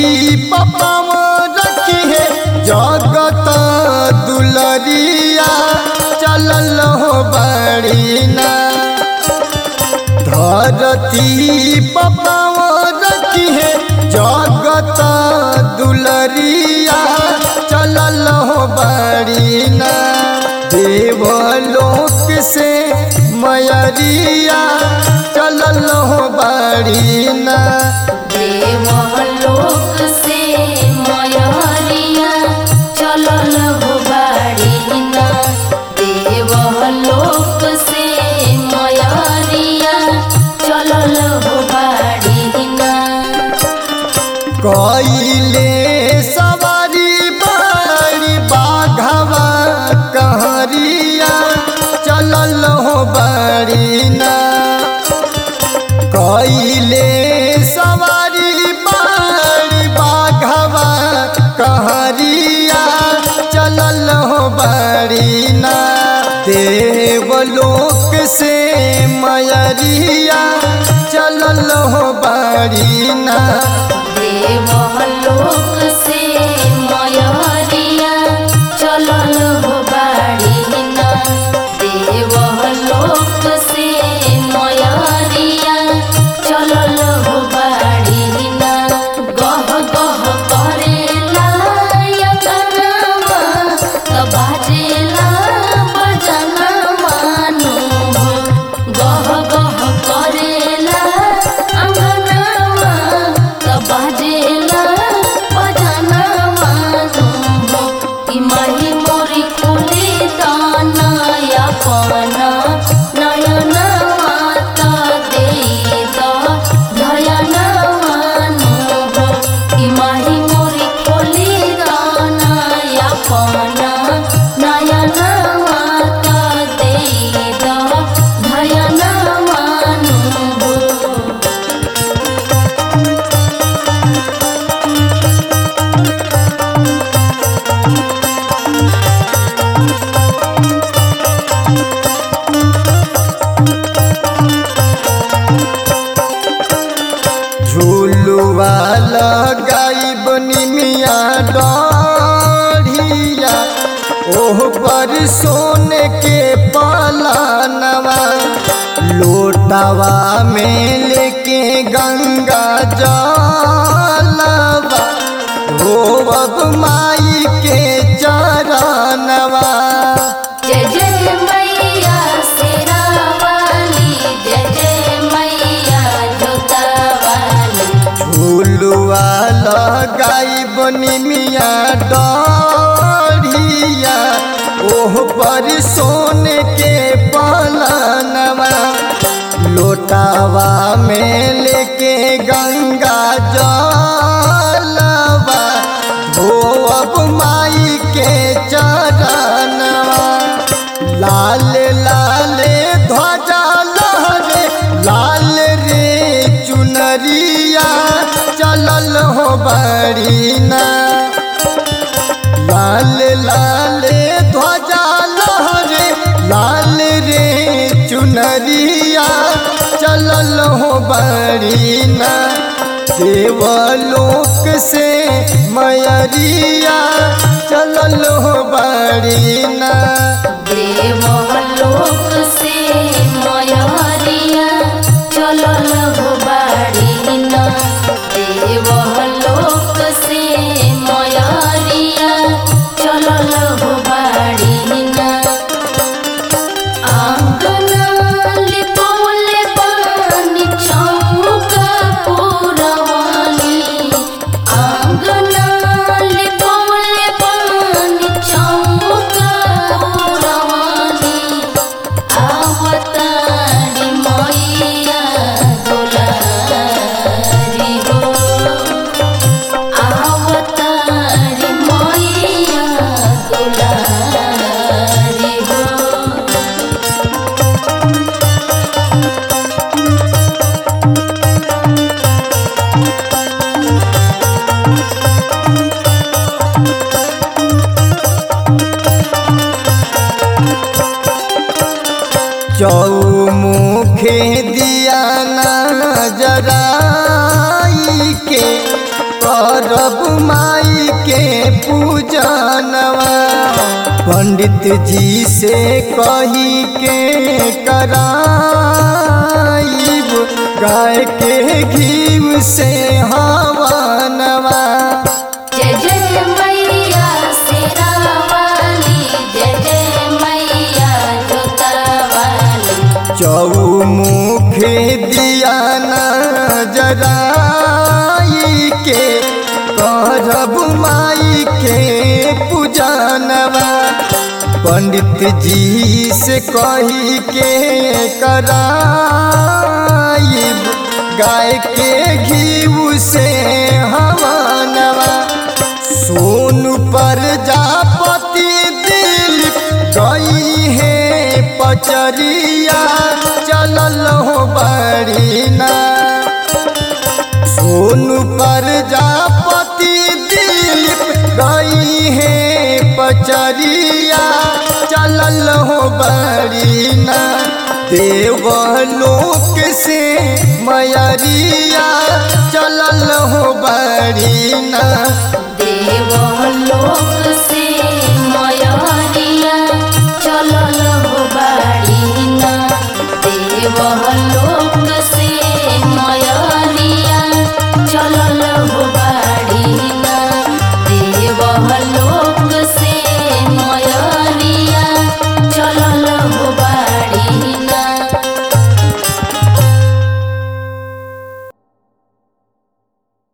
पपाव रखी है जगत दुलरिया चलल हो बड़ी ना धरती पपाव रखी है जगत दुलरिया चलल हो बड़ी ना देवलोक से मयरिया चलल हो बड़ी ना देवलोक से मयरिया चलल हो बाड़ी ना देवलोक से मयरिया चलल हो बाड़ी ना कइले सवारी बड़ी बाघवा कहरिया चलल हो बड़ी ना कइले सवारी बड़ी बाघवा कहरिया चलल हो बड़ी ना देवलोक से मयरिया चलल हो बड़ी ना देवलोक से मयरिया चलल हो बाड़ी ना देवलोक से मयरिया चलल हो बाड़ी ना गह गह करेला यतनमा त बाजेला बजना मानु हो गह गह करेला अंगनमा त बाजेला बजना मानु हो कि माही मोरी खोले दाना यापना नयना माता दे द धयना मानु हो कि माही मोरी खोले दाना यापना नयना माता दे द धयना मानु हो झूलुआ लगाइब निमिया डढ़िया ओह पर सोने के पलानवा लोटावा में लेके गंगा जलवा हो अब माई के चरणवा जय जय मैया शेरावाली जय जय मैया जोतावाली झूलुआ लगाई बनी मिया डढ़िया ओह पर सोने के पलनवा लोटावा में लेके गंगा जलवा हो अब माई के चरणवा लाल लाल ध्वजा लहरे लाल रे चुनरिया चलल हो बड़ी ना लाल लाल ध्वजा लहरे लाल रे चुनरिया चलल हो बड़ी ना देवलोक से मयरिया चलल हो बड़ी ना देवलोक से मयरिया चलल हो बाड़ी ना देवलोक से मयरिया चलल हो बाड़ी ना आंगना लिपौले पानी चौका पुरवानी आंगना लिपौले पानी चौका पुरवानी आवतारी मैया दुलारी हो आवतारी मैया दुलारी हो चौमुखे दिया नजराई के करब माई के पूजनवा पंडित जी से कही के कराइब गाय के घीव से हवनवा जय जय मैया शेरावाली जय जय मैया जोतावाली चौमुख दिया जराई के करब माई के पूजनवा पंडित जी से कही के कराइब गाय के घीव से हवनवा सोन पर जापति दिल गई है पचरिया चलल हो बड़ीना सोन पर जापति दिल गई है पचरिया चलल हो बड़ीना देवलोक से मयरिया चलल हो बड़ीना